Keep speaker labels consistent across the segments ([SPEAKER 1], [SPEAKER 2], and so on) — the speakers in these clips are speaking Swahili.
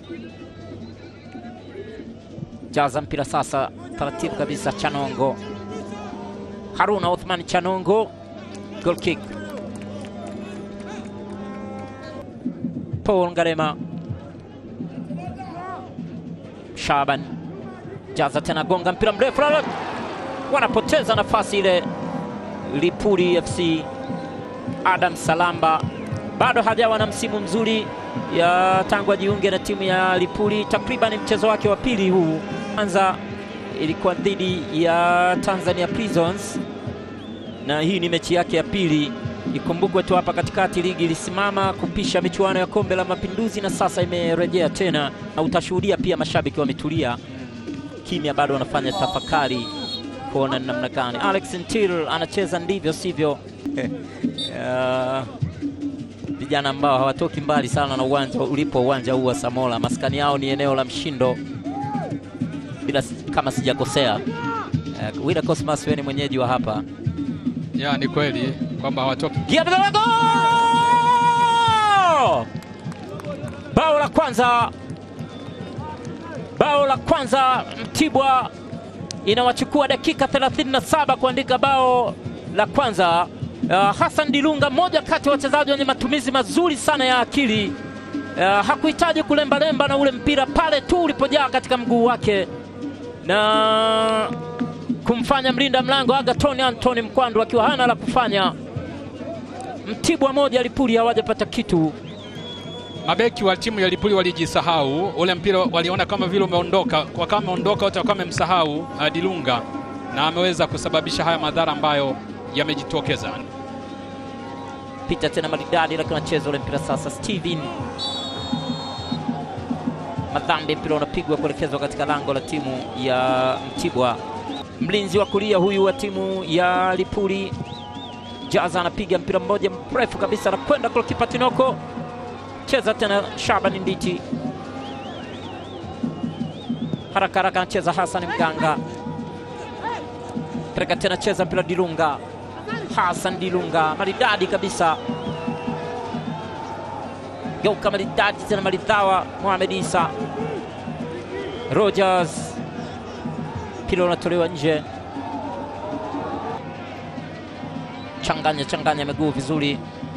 [SPEAKER 1] jaza mpira sasa taratibu kabisa. Chanongo, Haruna Othman Chanongo, goal kick. Paul Ngarema, Shaban jaza tena, gonga mpira mrefu, wanapoteza nafasi ile. Lipuli FC, Adam Salamba bado hajawa na msimu mzuri ya tangu ajiunge na timu ya Lipuli. Takriban mchezo wake wa pili huu, kwanza ilikuwa dhidi ya Tanzania Prisons, na hii ni mechi yake ya pili. Ikumbukwe tu hapa katikati ligi ilisimama kupisha michuano ya kombe la Mapinduzi na sasa imerejea tena, na utashuhudia pia mashabiki wametulia kimya, bado wanafanya tafakari kuona ni namna gani Alex Ntil anacheza ndivyo sivyo. Uh, vijana ambao hawatoki mbali sana na uwanja ulipo uwanja huu wa Samola, maskani yao ni eneo la Mshindo bila kama sijakosea. Uh, Wida Cosmas, wewe ni mwenyeji wa hapa
[SPEAKER 2] ya ni kweli kwamba hawatoki.
[SPEAKER 1] Bao la kwanza, bao la kwanza Mtibwa inawachukua dakika 37 kuandika bao la kwanza. Uh, Hassan Dilunga mmoja kati ya wachezaji wenye matumizi mazuri sana ya akili. Uh, hakuhitaji kulembalemba na ule mpira pale tu ulipojaa katika mguu wake na kumfanya mlinda mlango Agathoni Anthony Mkwandu akiwa hana la kufanya. Mtibwa moja Lipuli hawajapata kitu.
[SPEAKER 2] Mabeki wa timu ya Lipuli walijisahau, ule mpira waliona kama vile umeondoka, kwa kama umeondoka wote wakawa wamemsahau uh, Dilunga na ameweza kusababisha haya madhara ambayo yamejitokeza.
[SPEAKER 1] Pita tena maridadi, lakini anacheza ule mpira sasa. Steven Madhambi, mpira unapigwa kuelekezwa katika lango la timu ya Mtibwa. Mlinzi wa kulia huyu wa timu ya Lipuli Jaza anapiga mpira mmoja mrefu kabisa na kwenda kwa kipa Tinoko. Cheza tena Shaban Nditi, haraka haraka anacheza Hassan Mganga, pereka tena, cheza mpira Dilunga, Hassan Dilunga, maridadi kabisa, geuka maridadi tena, maridhawa Mohamed Isa Rogers, mpira unatolewa nje. Changanya changanya miguu vizuri,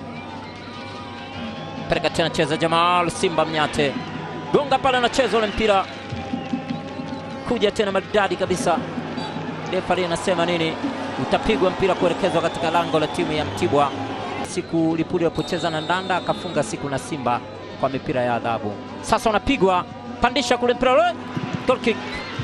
[SPEAKER 1] pereka tena, cheza Jamal Simba Mnyate, gonga pale, anacheza ule mpira kuja tena maridadi kabisa. Refari anasema nini? Utapigwa mpira kuelekezwa katika lango la timu ya Mtibwa. Siku Lipuli walipocheza na Ndanda akafunga siku na Simba kwa mipira ya adhabu. Sasa unapigwa pandisha kule mpira ule, goal kick.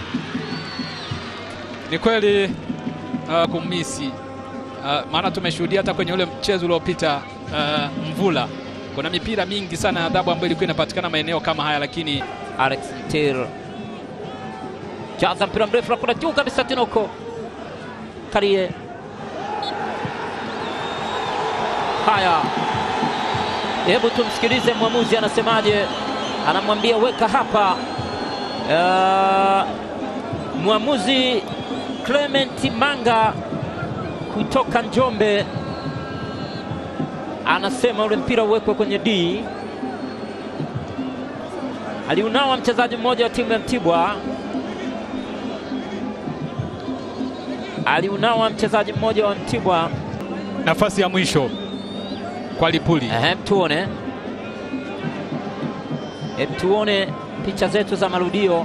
[SPEAKER 2] Ni kweli uh, kumisi uh, maana tumeshuhudia hata kwenye ule mchezo uliopita uh, Mvula, kuna mipira mingi sana ya adhabu ambayo ilikuwa inapatikana maeneo kama haya, lakini
[SPEAKER 1] Alex Ntir jaza mpira mrefu nakuna juu kabisa, Tinoko Karie. Haya, hebu tumsikilize mwamuzi anasemaje, anamwambia weka hapa. Uh, mwamuzi Clement Manga kutoka Njombe anasema ule mpira uwekwe kwenye D. Aliunawa mchezaji mmoja wa timu ya Mtibwa, aliunawa mchezaji mmoja wa Mtibwa.
[SPEAKER 2] nafasi ya mwisho kwa Lipuli.
[SPEAKER 1] Ehe, tuone, hebu tuone picha zetu za marudio.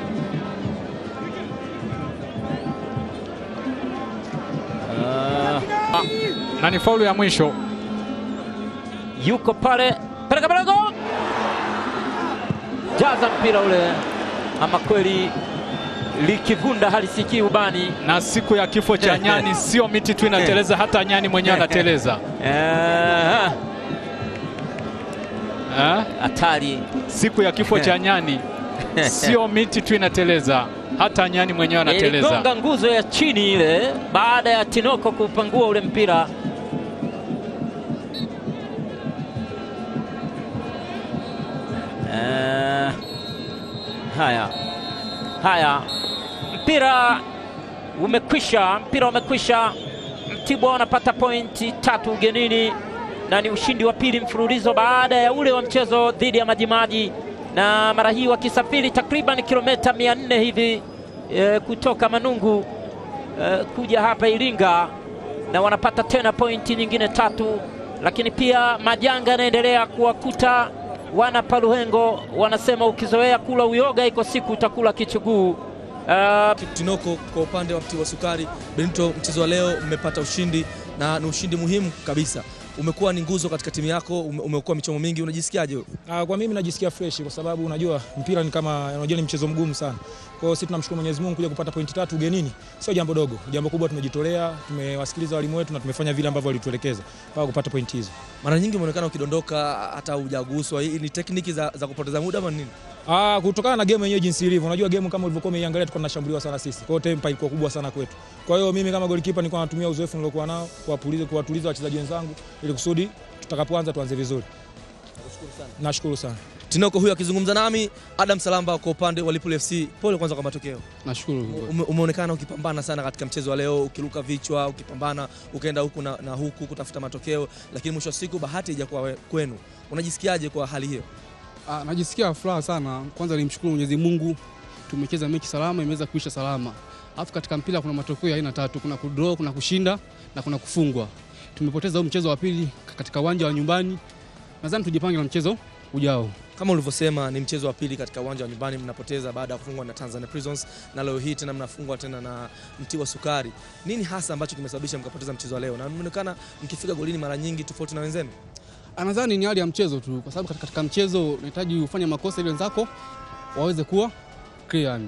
[SPEAKER 1] Uh,
[SPEAKER 2] na ni faulu ya mwisho.
[SPEAKER 1] yuko pale peleka pale, go jaza mpira ule, ama kweli likivunda halisikii ubani.
[SPEAKER 2] Na siku ya kifo cha nyani sio miti tu inateleza, hata nyani mwenyewe anateleza.
[SPEAKER 1] Eh,
[SPEAKER 2] Eh?
[SPEAKER 1] Hatari
[SPEAKER 2] Siku ya kifo cha nyani sio miti tu inateleza, hata nyani mwenyewe anateleza.
[SPEAKER 1] iligonga nguzo ya chini ile baada ya Tinoko kupangua ule mpira. Eh, haya haya, mpira umekwisha, mpira umekwisha. Mtibwa wanapata pointi tatu ugenini na ni ushindi wa pili mfululizo baada ya ule wa mchezo dhidi ya Majimaji na mara hii wakisafiri takriban kilomita 400 hivi e, kutoka Manungu e, kuja hapa Iringa na wanapata tena pointi nyingine tatu, lakini pia majanga yanaendelea kuwakuta wana Paluhengo. Wanasema ukizoea kula uyoga, iko siku utakula kichuguu. Uh,
[SPEAKER 3] Tinoko, kwa upande wa Mtibwa Sukari, Benito, mchezo wa leo mmepata ushindi na ni ushindi muhimu kabisa. Umekuwa ni nguzo katika timu yako, ume- umekuwa michomo mingi, unajisikiaje? wewe?
[SPEAKER 4] Ah, kwa mimi najisikia fresh kwa sababu unajua mpira ni kama unajua ni mchezo mgumu sana. Kwa hiyo sisi tunamshukuru Mwenyezi Mungu kuja kupata pointi tatu ugenini. Sio jambo dogo. Jambo kubwa tumejitolea, tumewasikiliza walimu wetu na tumefanya vile ambavyo walituelekeza mpaka kupata pointi hizo.
[SPEAKER 3] Mara nyingi umeonekana ukidondoka hata hujaguswa. Hii ni tekniki za, za kupoteza muda ama nini?
[SPEAKER 4] Ah, kutokana na game yenyewe jinsi ilivyo. Unajua game kama ulivyokuwa umeiangalia tulikuwa tunashambuliwa sana sisi. Kwa hiyo tempa ilikuwa kubwa sana kwetu. Kwa hiyo mimi kama goalkeeper nilikuwa natumia uzoefu nilokuwa nao kuwapuliza kuwatuliza wachezaji wenzangu ili kusudi tutakapoanza tuanze vizuri. Nashukuru sana.
[SPEAKER 3] Tinoko huyo akizungumza nami, Adam Salamba kwa upande wa Lipuli FC. Pole kwanza kwa matokeo.
[SPEAKER 5] Nashukuru.
[SPEAKER 3] Ume, umeonekana ukipambana sana katika mchezo wa leo, ukiruka vichwa, ukipambana, ukaenda huku na, na huku kutafuta matokeo, lakini mwisho wa siku bahati haijakuwa we- kwenu. Unajisikiaje kwa hali hiyo?
[SPEAKER 5] Ah, najisikia furaha sana. Kwanza nimshukuru Mwenyezi Mungu, tumecheza mechi salama, imeweza kuisha salama. Alafu katika mpira kuna matokeo ya aina tatu, kuna kudraw, kuna kushinda na kuna kufungwa. Tumepoteza huu mchezo wa pili katika uwanja wa nyumbani. Nadhani tujipange na mchezo ujao.
[SPEAKER 3] Kama ulivyosema ni mchezo wa pili katika uwanja wa nyumbani, mnapoteza baada ya kufungwa na Tanzania Prisons, na leo hii tena mnafungwa tena na Mtibwa Sukari. Nini hasa ambacho kimesababisha mkapoteza mchezo wa leo, na mmeonekana mkifika golini mara nyingi tofauti na wenzenu?
[SPEAKER 5] Ah, Nadhani ni hali ya mchezo tu, kwa sababu katika- katika mchezo unahitaji ufanye makosa ili wenzako waweze kuwa clear.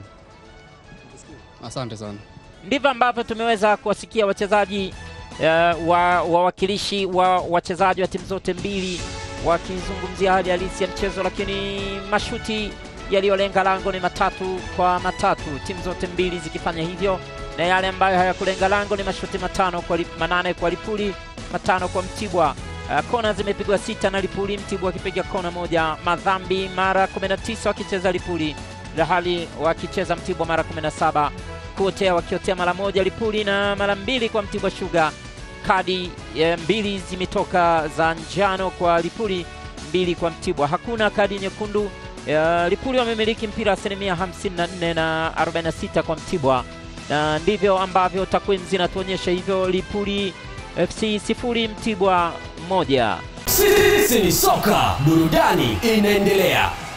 [SPEAKER 5] Asante sana.
[SPEAKER 1] ndivyo ambavyo tumeweza kuwasikia wachezaji uh, wa wawakilishi wa wachezaji wa timu zote mbili wakizungumzia hali halisi ya mchezo, lakini mashuti yaliyolenga lango ni matatu kwa matatu, timu zote mbili zikifanya hivyo, na yale ambayo hayakulenga lango ni mashuti matano kwa li, manane kwa Lipuli, matano kwa Mtibwa. Uh, kona zimepigwa sita na Lipuli, Mtibwa akipiga kona moja. Madhambi mara 19 wakicheza Lipuli, la hali wakicheza Mtibwa mara 17 kuotea wakiotea mara moja Lipuli na mara mbili kwa Mtibwa Sugar. Kadi eh, mbili zimetoka za njano kwa Lipuli, mbili kwa Mtibwa. Hakuna kadi nyekundu. Eh, Lipuli wamemiliki mpira asilimia 54 na 46 kwa Mtibwa, na ndivyo ambavyo takwimu zinatuonyesha hivyo. Lipuli FC sifuri Mtibwa moja.
[SPEAKER 6] Sisi ni soka, burudani inaendelea.